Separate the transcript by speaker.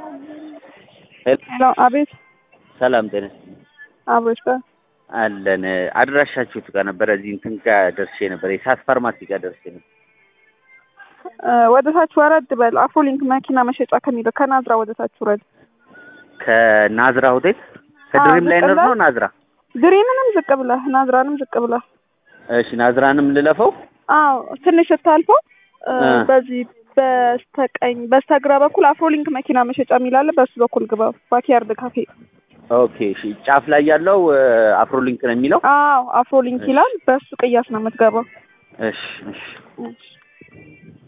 Speaker 1: ሄሎ አቤት
Speaker 2: ሰላም ጤና
Speaker 1: አብሮች ጋር
Speaker 2: አለን። አድራሻችሁ ጋር ነበረ። እዚህ እንትን ጋር ደርሼ ነበር። የሳት ፋርማሲ ጋር ደርሼ ነበር።
Speaker 1: ወደ ታች ወረድ በል። አፍሮሊንክ መኪና መሸጫ ከሚለው ከናዝራ ወደ ታች ውረድ።
Speaker 2: ከናዝራ ሆቴል ከድሪም ላይ ነው ነው ናዝራ።
Speaker 1: ድሪምንም ዝቅ ብለህ ናዝራንም ዝቅ ብለህ
Speaker 2: እሺ፣ ናዝራንም ልለፈው።
Speaker 1: አዎ ትንሽ ስታልፈው በዚህ በስተቀኝ በስተግራ በኩል አፍሮሊንክ መኪና መሸጫ የሚላለ በሱ በኩል ግባ። ባኪያርድ ካፌ።
Speaker 2: ኦኬ እሺ። ጫፍ ላይ ያለው አፍሮሊንክ ነው የሚለው።
Speaker 1: አዎ አፍሮሊንክ ይላል። በሱ ቅያስ ነው የምትገባው።
Speaker 2: እሺ እሺ።